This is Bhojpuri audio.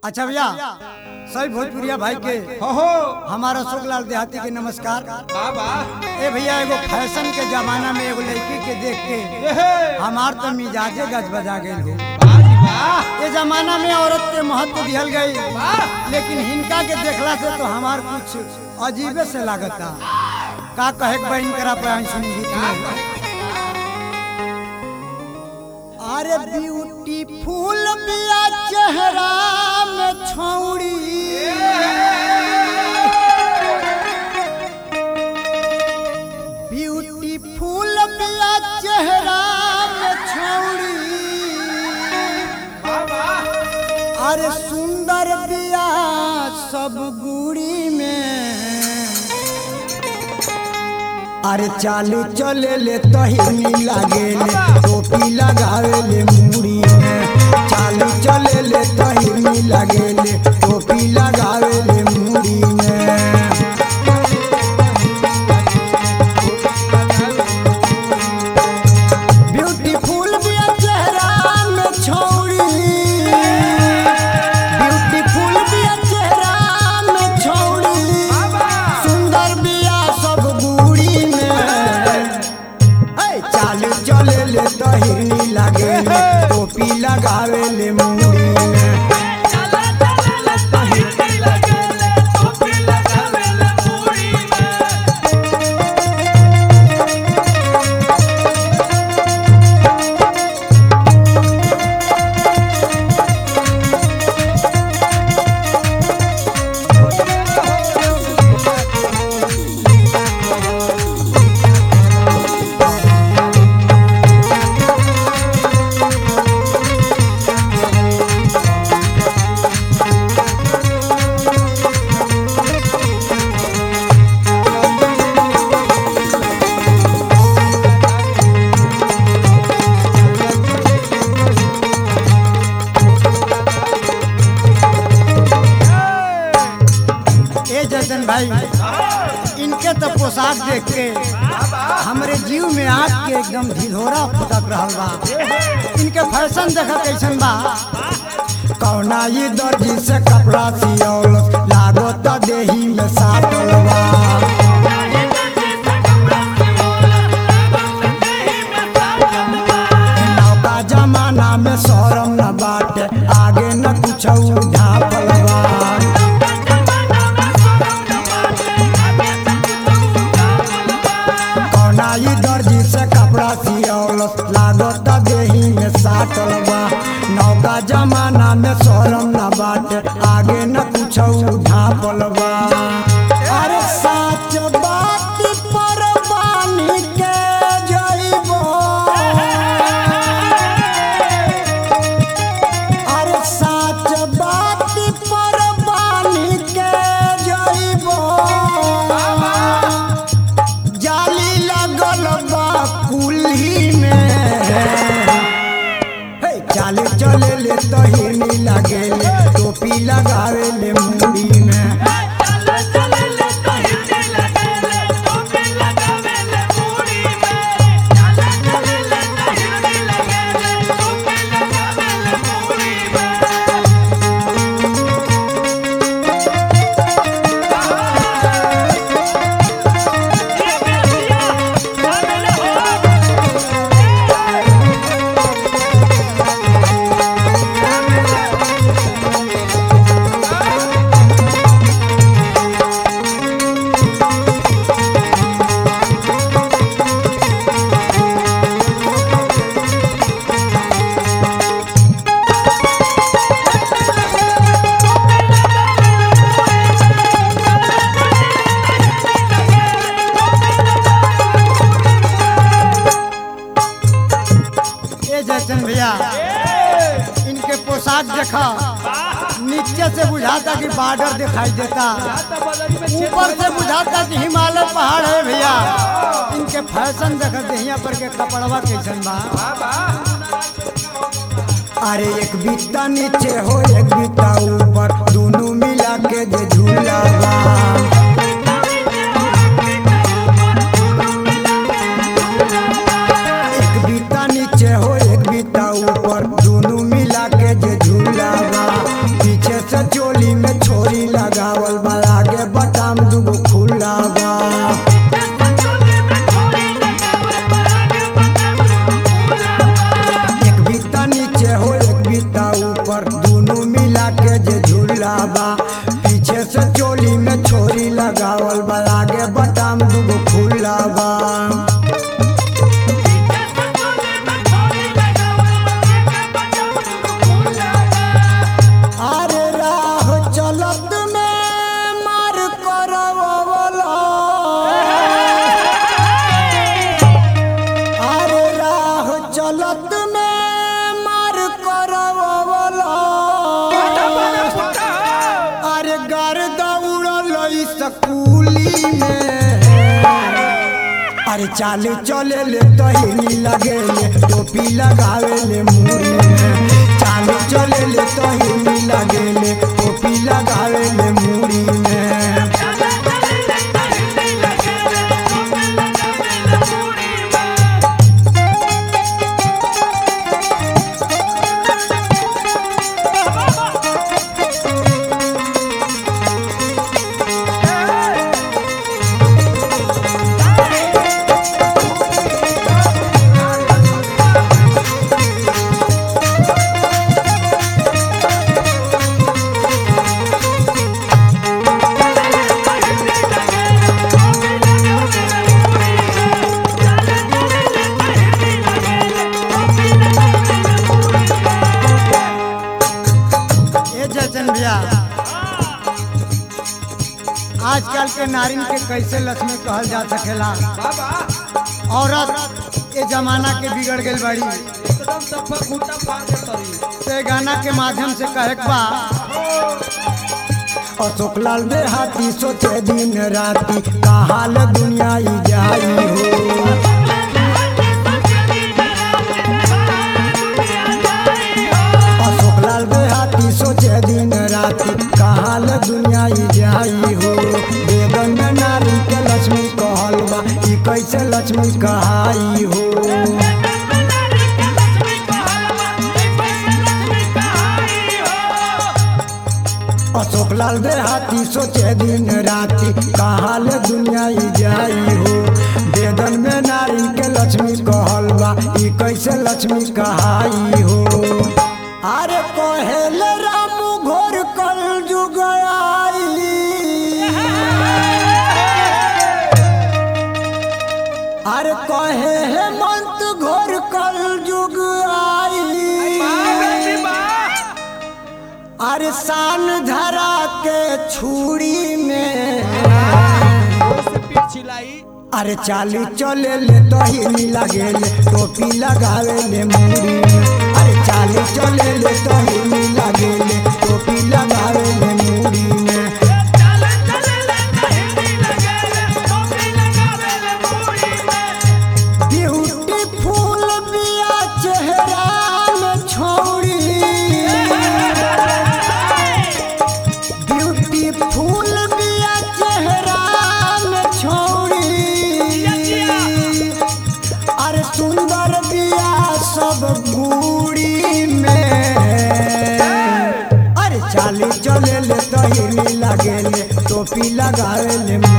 अच्छा भैया सभी भोजपुरिया भाई के हो हो हमारा अशोक लाल देहाती के नमस्कार बाबा ए भैया एगो फैशन के जमाना में एगो लड़की के देख के एहे हमार तो मिजाजे गज बजा गई हो बाजी वाह ये जमाना में औरत के महत्व दिहल गई वाह लेकिन हिनका के देखला से तो हमार कुछ अजीबे से लागता का कहे के बहन करा पे आई सुनी गीत में अरे ब्यूटीफुल बिया चेहरा में छौड़ी ब्यूटीफुल बिया चेहरा में छौड़ी बाबा अरे सुंदर बिया सब गुड़ी में अरे चालू चले ले तहिनी लागे ले टोपी लगावे ले मुड़ी में चालू चले ले तहिनी लागे ले टोपी लगावे ले मुड़ी में ब्यूटीफुल बिया चेहरा में छौड़ी ब्यूटीफुल बिया चेहरा में छौड़ी सुंदर बिया सब गुड़ी में ए, चालू चले ले तहिनी लागे ले टोपी लगावे ले मुड़ी में ए जतन भाई इनके तो पोशाक देख के हमरे जीव में आग के एकदम ढिढोरा फुटक रहल बा इनके फैशन देखा कैसन बा कौना ये दर्जी से कपड़ा सियौल लागो तो देही में साटल बा नौका जमाना में शरम न बाटे आगे न कुछ ढापल बा कौना ई दर्जी से कपड़ा सियौल लागत देही में साटल बा नौका जमाना में शरम न बाटे आगे न कुछ ढापल बा अरे साच बात पर बानी के जइबो अरे साच बात पर बानी के जइबो जाली लगल बा कुल्ही में हे चाले चले ले तहिनी लगे ले टोपी लगावे ले मुड़ी में ए जयचंद भैया इनके पोशाक देखा नीचे से बुझाता कि बॉर्डर दिखाई देता ऊपर से बुझाता कि हिमालय पहाड़ है भैया इनके फैशन देखा देहिया पर के कपड़वा कैसन बा अरे एक बित्ता नीचे हो एक बित्ता ऊपर दोनों मिला के जे झूला बा एक बित्ता नीचे हो एक बित्ता ऊपर दोनों मिला के जे झूला बा पीछे से दुनू मिला के जे झूला बा पीछे से चोली में छोरी लगावल बा आगे बटाम दुगो खुला बा अरे राह चलत में मार करवला अरे राह चलत में मार करवला अरे गर्दा उड़ल स्कूली में अरे चाले चले ले तहिनी लगे ले टोपी लगावे ले मुड़ी में चाले चले ले तहिनी लगे ले टोपी लगावे ले मुड़ी में ए जयचंद भैया आजकल के नारिन के कैसे लक्ष्मी कहल जा सकेला औरत ये जमाना के बिगड़ गई बड़ी एकदम सफा खूटा फाड़ के तरी ते गाना के माध्यम से कहे के बा अशोक लाल देहाती सोचे दिन राती कहाल दुनिया ई जाई हो अशोक लाल देहाती सोचे दिन राती कहाल दुनिया ई जाई हो बेगन में नारी के लक्ष्मी कहल बा ई कैसे लक्ष्मी कहाई हो अशोक लाल देहाती सोचे दिन राती कहाल दुनिया ई जाई हो वेदन में नारी के लक्ष्मी कहल बा ई कैसे लक्ष्मी कहाई हो अरे कहेल राम घोर कल जुग आई अरे कहे हेमंत घोर कल जुग आई अरे शान धरा के छुरी में से पीठ छिलाई अरे चाली चले ले दही लगे ले टोपी लगावे ले मुड़ी में अरे चाली चले ले दही लगे ले टोपी लगावे ले मुड़ी में ब्यूटीफुल बिया चेहरा में छोड़ी ब्यूटीफुल बिया चेहरा में छोड़ी अरे सुंदर बिया सब बूढ़ी में अरे चाली चले ले तहिनी लगे ले टोपी लगावे ले